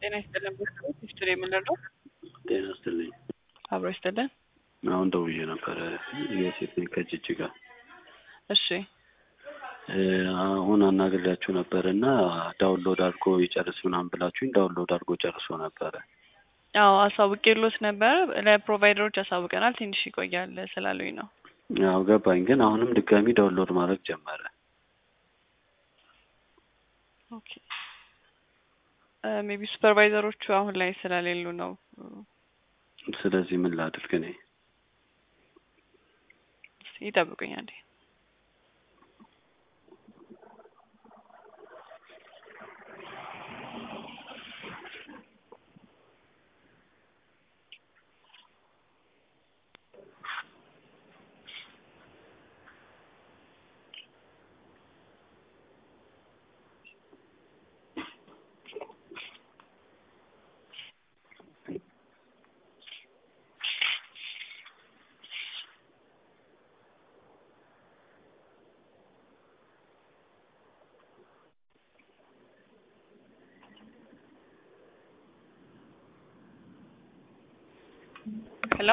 ጤና ይስጥልን። ቤተሰቦች ሂስትሪ የምንለው ጤና ይስጥልኝ። አብሮ ይስጥልን። አሁን ደውዬ ነበረ የሴት ነኝ ከጅጅጋ እሺ አሁን አናግሬያችሁ ነበር እና ዳውንሎድ አድርጎ ይጨርስ ምናምን ብላችሁኝ ዳውንሎድ አድርጎ ጨርሶ ነበረ። አዎ አሳውቄሎት ነበር። ለፕሮቫይደሮች ያሳውቀናል ትንሽ ይቆያል ስላሉኝ ነው። ያው ገባኝ፣ ግን አሁንም ድጋሚ ዳውንሎድ ማድረግ ጀመረ። ኦኬ ሜቢ ሱፐርቫይዘሮቹ አሁን ላይ ስለሌሉ ነው። ስለዚህ ምን ላድርግ እኔ? ይጠብቁኝ አንዴ። ሄሎ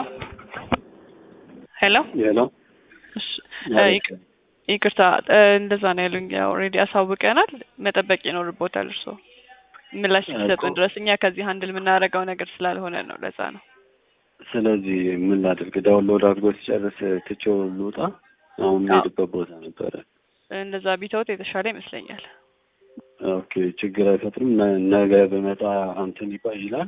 ሄሎ ሄሎ እሺ፣ ይቅ- ይቅርታ እንደዛ ነው ያሉኝ። ኦልሬዲ አሳውቀናል። መጠበቅ ይኖርቦታል እርሶ ምላሽ እስኪሰጡን ድረስ እኛ ከዚህ ሀንድል የምናደርገው ነገር ስላልሆነ ነው። ለዛ ነው። ስለዚህ ምን ላድርግ? ዳውንሎድ አድርጎ ሲጨርስ ትቼው ልውጣ? አሁን የምሄድበት ቦታ ነበረ። እንደዛ ቢተውት የተሻለ ይመስለኛል። ኦኬ ችግር አይፈጥርም። ነ- ነገ በመጣ አንተን ይባ ይላል።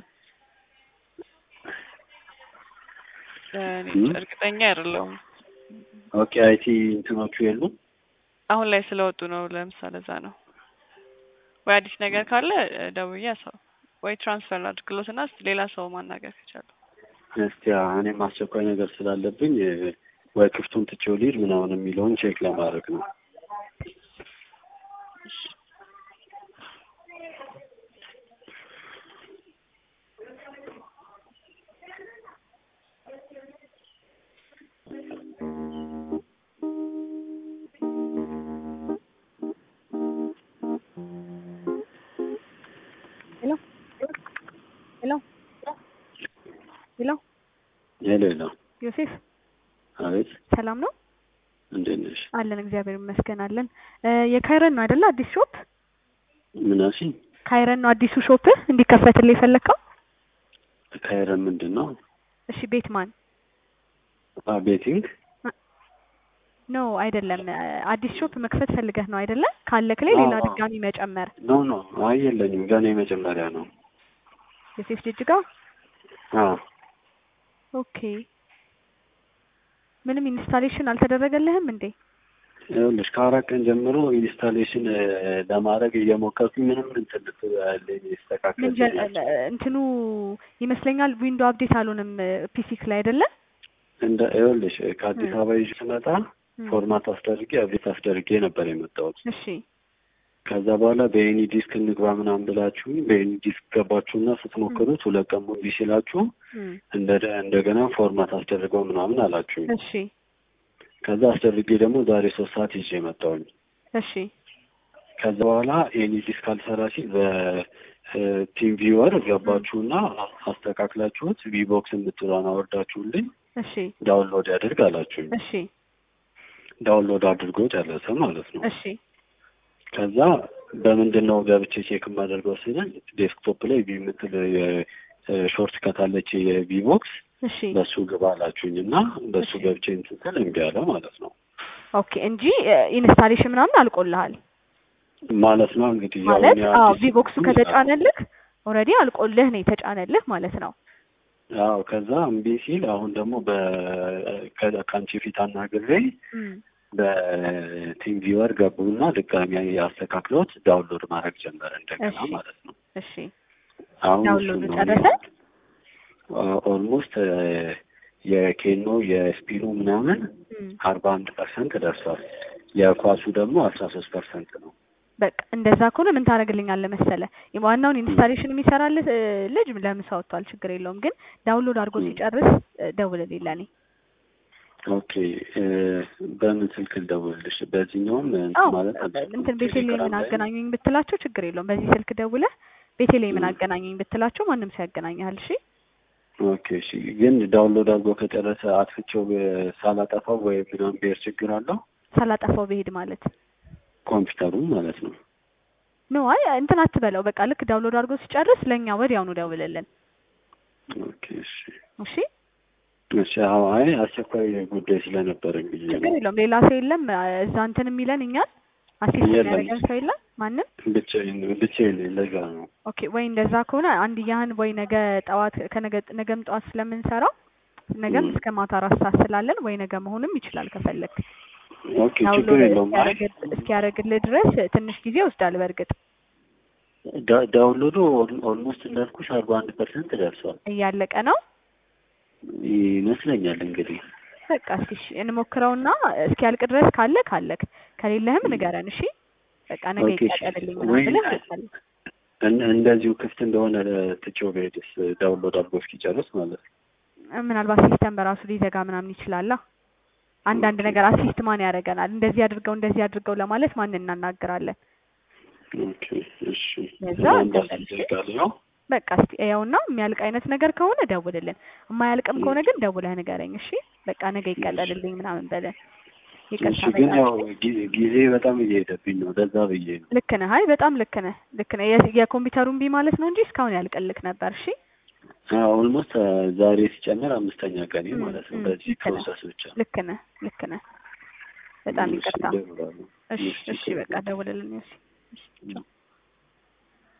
እኔ እም? እርግጠኛ አይደለሁም። ኦኬ አይቲ እንትኖቹ የሉም። አሁን ላይ ስለወጡ ነው። ለምሳሌ ለዛ ነው። ወይ አዲስ ነገር ካለ እ፣ ደውዬ ሰው ወይ ትራንስፈር አድርግሎት እና እስኪ ሌላ ሰው ማናገር ከቻሉ እስቲ እኔም አስቸኳይ ነገር ስላለብኝ እ፣ ወይ ክፍቱን ትቼው ልሂድ ምናምን የሚለውን ቼክ ለማድረግ ነው። ሄሎ ሄሎ ሄሎ ሄሎ ሄሎ። ዮሴፍ አቤት ሰላም ነው እንዴት ነሽ? አለን እግዚአብሔር ይመስገን አለን እ የካይረን ነው አይደለ አዲስ ሾፕ ምናሲ ካይረን ነው አዲሱ ሾፕ እንዲከፈትልህ የፈለግከው ካይረን ምንድን ነው? እሺ ቤት ማን አ ቤቲንግ ኖ አይደለም እ አዲስ ሾፕ መክፈት ፈልገህ ነው አይደለ ካለክ ላይ ሌላ አዎ። ድጋሚ መጨመር ኖ ኖ አይ የለኝም ገና የመጀመሪያ ነው። ዮሴፍ ጅጅጋ አዎ ኦኬ ምንም ኢንስታሌሽን አልተደረገልህም እንዴ ይኸውልሽ ከአራት ቀን ጀምሮ ኢንስታሌሽን እ፣ ለማድረግ እየሞከርኩኝ ምንም እንትን ልትለኝ ይስተካከል ምን ጀ- እ፣ እንትኑ ይመስለኛል ዊንዶ አፕዴት አልሆንም ፒሲክ ላይ አይደለ እንደ ይኸውልሽ ከአዲስ ም። አበባ ይዤ ስመጣ ም። ፎርማት አስደርጌ አብዴት አስደርጌ ነበር የመጣሁት። እሺ ከዛ በኋላ በኤኒ ዲስክ እንግባ ምናምን ብላችሁኝ በኤኒ ዲስክ ገባችሁና ስትሞክሩት ሁለት ቀን ሙሉ ሲላችሁ ም። እንደ እንደገና ፎርማት አስደርገው ምናምን አላችሁኝ። እሺ ከዛ አስደርጌ ደግሞ ዛሬ ሶስት ሰዓት ይዤ መጣሁኝ። እሺ ከዛ በኋላ ኤኒ ዲስክ አልሰራ ሲል በቲም ቪወር ገባችሁና አስተካክላችሁት ቪቦክስ የምትሏን አወርዳችሁልኝ እሺ ዳውንሎድ ያድርግ አላችሁኝ። እሺ ዳውንሎድ አድርጎ ጨረሰ ማለት ነው። እሺ ከዛ በምንድን ነው ገብቼ ቼክ የማደርገው ሲለኝ ዴስክቶፕ ላይ ቪ የምትል ሾርት ከታለች የቪቦክስ እሺ በሱ ግባ አላችሁኝ እና በሱ እሺ። ገብቼ እንትን ስል እምቢ አለ ማለት ነው። ኦኬ እንጂ ኢንስታሌሽን ምናምን አልቆልሃል ማለት ነው እንግዲህ ያው ማለት እኔ አዎ አዲስ ቪቦክሱ ስለሆንኩኝ ከተጫነልህ ኦልሬዲ አልቆልህ ነው የተጫነልህ ማለት ነው አዎ ከዛ እምቢ ሲል አሁን ደግሞ በ ከ- ከአንቺ ፊት አናግሬ እም። በቲም ቪወር ገቡና ድጋሚ አስተካክሎት ዳውንሎድ ማድረግ ጀመረ እንደገና እሺ። ማለት ነው። እሺ አሁን ዳውንሎድ እሱን ነው ጨረሰ? ኦልሞስት የኬኖ የስፒኑ ምናምን እም። አርባ አንድ ፐርሰንት ደርሷል። የኳሱ ደግሞ አስራ ሶስት ፐርሰንት ነው። በቃ እንደዛ ከሆነ ምን ታደርግልኛለህ መሰለህ ዋናውን ኢንስታሌሽን የሚሰራልህ እ፣ ልጅ ለምሳ ወጥቷል ችግር የለውም ግን ዳውንሎድ አድርጎ እም። ሲጨርስ እ፣ ደውልልኝ ለእኔ ኦኬ እ፣ በምን ስልክ ልደውልልሽ? በዚህኛውም እንትን አዎ ማለት አልችልም። እንትን ቤቴሌምን ቴሌግራም ላይ አገናኙኝ ብትላቸው ችግር የለውም በዚህ ስልክ ደውለህ ቤቴሌ ምን አገናኘኝ ብትላቸው ማንም ሰው ያገናኝሃል። እሺ ኦኬ እሺ። ግን ዳውንሎድ አድርጎ ከጨረሰ አጥፍቼው ብ- ሳላጠፋው ወይ ምናምን ብሄር ችግር አለው ሳላጠፋው ብሄድ ማለት ኮምፒውተሩን ማለት ነው። ኖ አይ እንትን አትበለው። በቃ ልክ ዳውንሎድ አድርጎ ሲጨርስ ለእኛ ወዲያውኑ ደውልልን። ኦኬ እሺ እሺ እሺ። አዎ አይ አስቸኳይ ጉዳይ ስለነበረኝ ብዬ ችግር ነው። የለውም። ሌላ ሰው የለም እዛ እንትን የሚለን እኛን አሲስት የለም። የሚያደርገን ሰው የለም ማንም። ብቻዬን ብቻዬን ነኝ፣ ለዛ ነው። ኦኬ ወይ እንደዛ ከሆነ አንድ ያህን ወይ ነገ ጠዋት ከነገ ነገም ጠዋት ስለምንሰራው ነገም ም። እስከ ማታ አራት ሰዓት ስላለን ወይ ነገ መሆንም ይችላል ከፈለግ ኦኬ ችግር ዳውንሎድ የለውም። አይ እስኪያደርግ- እስኪያደርግልህ ድረስ ትንሽ ጊዜ ይወስዳል። በእርግጥ ዳ- ዳውንሎዱ ኦል- ኦልሞስት እንዳልኩሽ አርባ አንድ ፐርሰንት ደርሷል እያለቀ ነው። ይመስለኛል እንግዲህ በቃ እስኪ እሺ እንሞክረውና እስኪያልቅ ድረስ ካለ ካለክ ከሌለህም ንገረን። እሺ በቃ ነገ ኦኬ እሺ። ይቀጠልልኝ ወይ ምናምን ብለህ ትልካለህ። እን- እንደዚሁ ክፍት እንደሆነ ትቼው ብሄድስ ዳውንሎድ አድርጎ እስኪጨርስ ማለት ነው። ምናልባት ሲስተም በራሱ ሊዘጋ ምናምን ይችላላ። አንዳንድ ነገር አሲስት ማን ያደርገናል? እንደዚህ አድርገው እንደዚህ አድርገው ለማለት ማን እናናግራለን? ኦኬ እሺ። ለዛ አንድ አስር እንደዚህ ደቂቃ ነው። በቃ እስቲ ያውና የሚያልቅ አይነት ነገር ከሆነ ደውልልን። የማያልቅም ከሆነ ግን ደውለህ ንገረኝ። እሺ በቃ ነገ ይቀጠልልኝ ምናምን በለን። ይቅርታ እሺ ግን በጣም ያው ጊ- ጊዜ በጣም እየሄደብኝ ነው። ለዛ ብዬ ነው። ልክ ነህ። አይ በጣም ልክ ነህ፣ ልክ ነህ። የ- የኮምፒውተሩን ቢ ማለት ነው እንጂ እስካሁን ያልቅልክ ነበር። እሺ ኦልሞስት ዛሬ ሲጨምር አምስተኛ ቀኔ ም፣ ማለት ነው። ም፣ በዚህ ልክ ነህ። ፕሮሰስ ብቻ ልክ ነህ፣ ልክ ነህ። በጣም እሺ፣ ይቅርታ። እደውላለሁ። እሺ እሺ፣ እሺ በቃ ደውልልን። እሺ እሺ ቻው።